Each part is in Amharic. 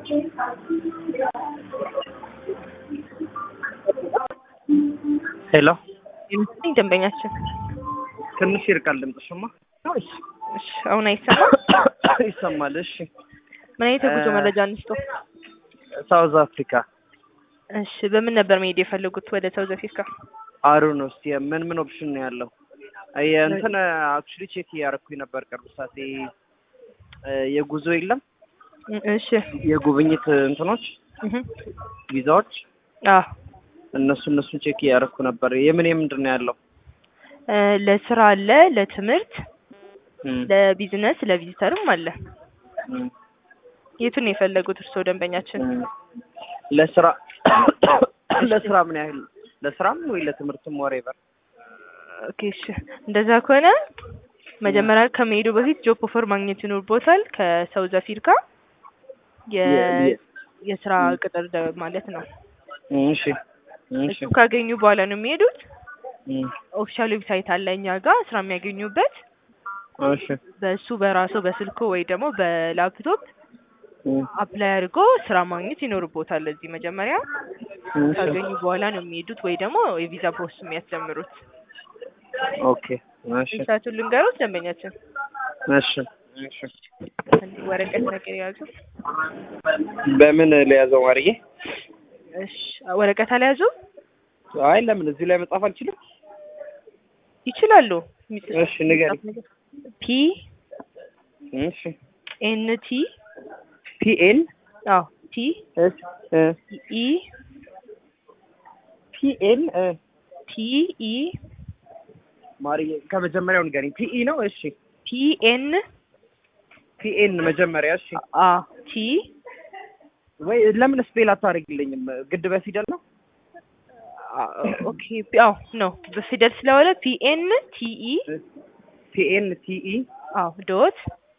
ሄሎ የምትለኝ ደንበኛችን ትንሽ ይርቃል ድምፅሽማ። እሺ፣ እሺ፣ አሁን አይሰማም። ይሰማል። እሺ ምን አይነት የጉዞ እ- መረጃ እንስጦ? ሳውዝ አፍሪካ እሺ፣ በምን ነበር መሄድ የፈለጉት ወደ ሳውዝ አፍሪካ? አሩ ነው። እስቲ ምን ምን ኦፕሽን ነው ያለው? እንትን አክቹሊ ቼክ እያደረኩኝ ነበር ቅርብ ሰዓት እ፣ የጉዞ የለም እ- እሺ የጉብኝት እንትኖች እህ ቪዛዎች አዎ እነሱ እነሱን ቼክ እያደረኩ ነበር። የምን የምንድን ነው ያለው? እ፣ ለስራ አለ፣ ለትምህርት፣ እም፣ ለቢዝነስ፣ ለቪዚተርም አለ። እም፣ የቱን ነው የፈለጉት እርስዎ ደንበኛችን? እም። ለስራ ለስራ ምን ያህል ለስራም ወይ ለትምህርትም ወሬቨር ኦኬ እሺ፣ እንደዛ ከሆነ መጀመሪያ ከመሄዱ በፊት ጆብ ኦፈር ማግኘት ይኖርቦታል ከሳውዝ አፍሪካ የ የ- የስራ ቅጥር ደ- ማለት ነው። እሺ እሺ እሱ ካገኙ በኋላ ነው የሚሄዱት። እም፣ ኦፊሻል ዌብሳይት አለ እኛ ጋር ስራ የሚያገኙበት። እሺ በሱ በራሱ በስልኮ ወይ ደግሞ በላፕቶፕ እም፣ አፕላይ አድርጎ ስራ ማግኘት ይኖርቦታል። እዚህ መጀመሪያ እሺ ካገኙ በኋላ ነው የሚሄዱት ወይ ደግሞ የቪዛ ፕሮሰስ የሚያስጀምሩት። ኦኬ እሺ ሰዓቱን ልንገሩት ደንበኛችን እሺ እሺ እንዲህ ወረቀት ነገር የያዙ በምን ለያዘው ማርዬ? እሺ ወረቀት አልያዙ አይ ለምን እዚህ ላይ መጻፍ አልችልም? ይችላሉ። እሺ ንገሪ። ፒ እሺ ኤን ቲ ፒኤን አዎ ቲ እሺ እ ኢ ፒኤን እ ቲ ኢ ማርዬ ከመጀመሪያው ንገሪኝ። ፒኢ ነው? እሺ ቲ ኤን ፒኤን መጀመሪያ እሺ። አ ቲ ወይ ለምን ስፔል አታደርግልኝም? ግድ በፊደል ነው? ኦኬ አዎ ነው በፊደል ስለሆነ ፒ ኤን ቲ ኢ ፒኤን ቲኢ አዎ ዶት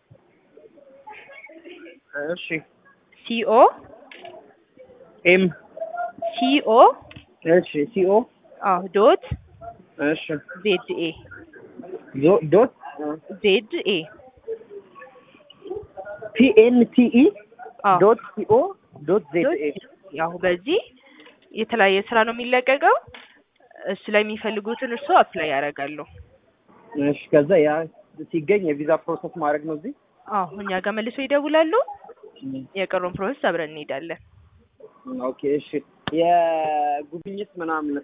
እሺ ሲ ኦ ኤም ሲ ኦ እሺ ሲኦ አዎ ዶት እሺ ዜድ ኤ ዞ- ዶት ዜድ ኤ ፒኤን ቲኢ አዎ ዶት ሲኦ ዶት ዜድ ኤ ያው በዚህ የተለያየ ስራ ነው የሚለቀቀው። እሱ ላይ የሚፈልጉትን እርስዎ አፕላይ ያደርጋሉ። እሺ ከዛ ያ ሲገኝ የቪዛ ፕሮሰስ ማድረግ ነው እዚህ አዎ እኛ ጋር መልሶ ይደውላሉ። የቀረውን ፕሮሰስ አብረን እንሄዳለን። ኦኬ እሺ የጉብኝት ምናምን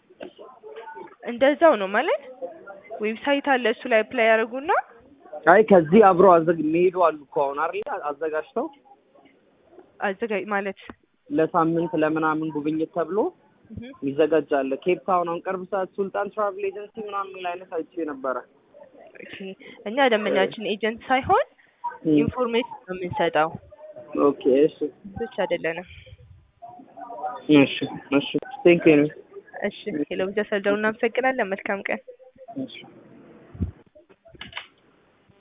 እንደዛው ነው ማለት ዌብሳይት አለ እሱ ላይ አፕላይ ያደርጉና አይ ከዚህ አብረው አዘግ የሚሄዱ አሉ እኮ አሁን አይደል አዘጋጅተው አዘጋጅ ማለት ለሳምንት ለምናምን ጉብኝት ተብሎ እህ ይዘጋጃል። ኬፕ ታውን አሁን ቅርብ ሰዓት ሱልጣን ትራቭል ኤጀንሲ ምናምን የሚል አይነት አይቼ ነበረ። ኦኬ እኛ ደንበኛችን ኤጀንት ሳይሆን ኢንፎርሜሽን ነው የምንሰጠው ኦኬ እሺ ብቻ አይደለንም። እሺ እሺ ቴንክ ዩ እሺ ሄሎ ብቻ ሰልደው እናመሰግናለን። መልካም ቀን። እሺ